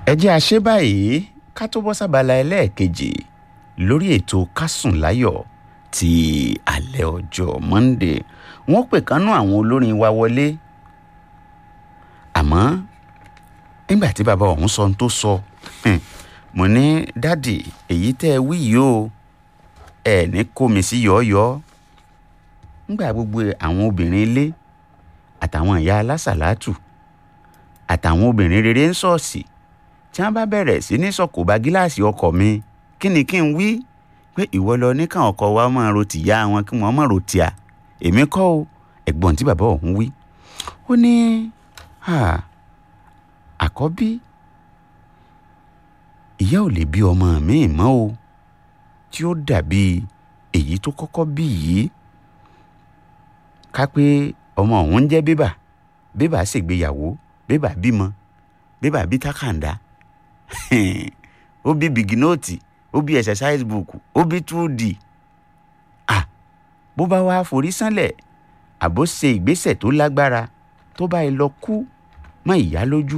ẹ jẹ́ àṣẹ báyìí ká tó bọ́ sábàlá ẹlẹ́ẹ̀kejì lórí ètò kásùn láyọ̀ ti alẹ́ ọjọ́ Monday wọ́n pè kánú àwọn olórin wa wọlé àmọ́ nígbà tí bàbá ọ̀hún sọ ohun tó sọ mo ní dádì èyí tẹ́ ẹ wí yìí o ẹ ní kó mi sí yọ̀ọ́yọ́ nígbà gbogbo àwọn obìnrin ilé àtàwọn ìyá alásàlátù àtàwọn obìnrin rere ń ṣọ́ọ̀ṣì tí wọ́n bá bẹ̀rẹ̀ sí ní sọ̀kò bá gíláàsì ọkọ̀ mi kí ni kí n wí pé ìwọ lọ ní káwọn ọkọ wa máa ro tìyá wọn kí wọ́n máa ro tìá èmi kọ́ o ẹ̀gbọ́n tí bàbá ọ̀hún wí ó ní àkọ́bí ìyá ò lè bí ọmọ mi mọ́ o tí ó dàbí èyí tó kọ́kọ́ bí yìí ká pé ọmọ ọ̀hún ń jẹ́ bébà bébà ṣègbéyàwó bébà bímọ bébà bí tákàndá ó bí bìgínóòtì ó bí exercise book ó bí 2D à bó bá wá forí sánlẹ̀ àbó ṣe ìgbésẹ̀ tó lágbára tó bá yẹ lọ kú mọ́ ìyá lójú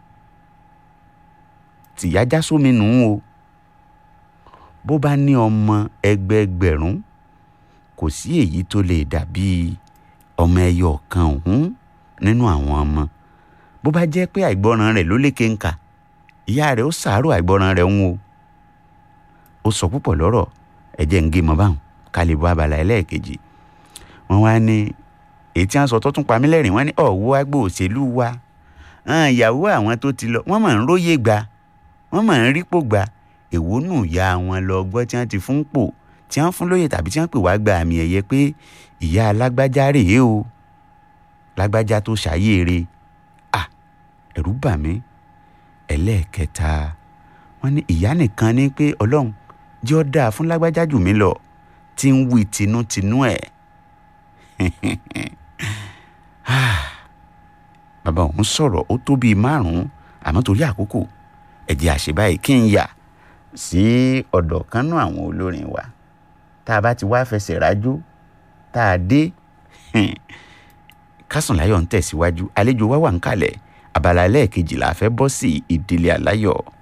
tìyá já sómi nù ún o bó bá ní ọmọ ẹgbẹẹgbẹ̀rún kò sí èyí tó lè dàbí ọmọ ẹyọ kan ọ̀hún nínú àwọn ọmọ bó bá jẹ́ pé àìgbọràn rẹ̀ ló lékè ńkà ìyá rẹ̀ ó sàárò àìgbọràn rẹ̀ ń o ó sọ púpọ̀ lọ́rọ̀ ẹ̀jẹ̀ ń gé mọ́ báwọn ká lè bọ́ abala ẹlẹ́ẹ̀kejì wọ́n wá ní èyí tí wọ́n sọ tó tún pa mí lẹ́rìn wọ́n ní ọ̀wọ́ agbó òṣèlú wa ìyàwó àwọn tó ti lọ wọ́n máa ń róye gba wọ́n máa ń rípò gba èwo nù ya wọn lọ gbọ́ tí wọ́n ti fún pò tí wọ́n fún lóye tàbí tí wọ́n pè wá gba àmì ẹ̀yẹ pé ìyá alágbájá rèé o lágbájá tó ṣàyéere à ẹ̀rù bà mí ẹlẹ́ẹ̀kẹta wọ́n ní ìyá nìkan ní pé ọlọ́run jẹ́ ọ́ dáa fún lágbájá jù mí lọ tí ń wí tinútinú ẹ̀ bàbá òun sọ̀rọ̀ ó tó bíi márùn-ún àmọ́ torí àkókò ẹ̀jẹ̀ àṣebáyé kí n yà sí ọ̀dọ̀ kan náà àwọn olórin wa tá a bá ti wá fẹsẹ̀ rájò tá a dé Kásùnláyọ̀ ń tẹ̀síwájú àlejò wa wà ń kalẹ̀ abala ẹlẹ́ẹ̀kejì la fẹ́ bọ́ sí ìdílé aláyọ̀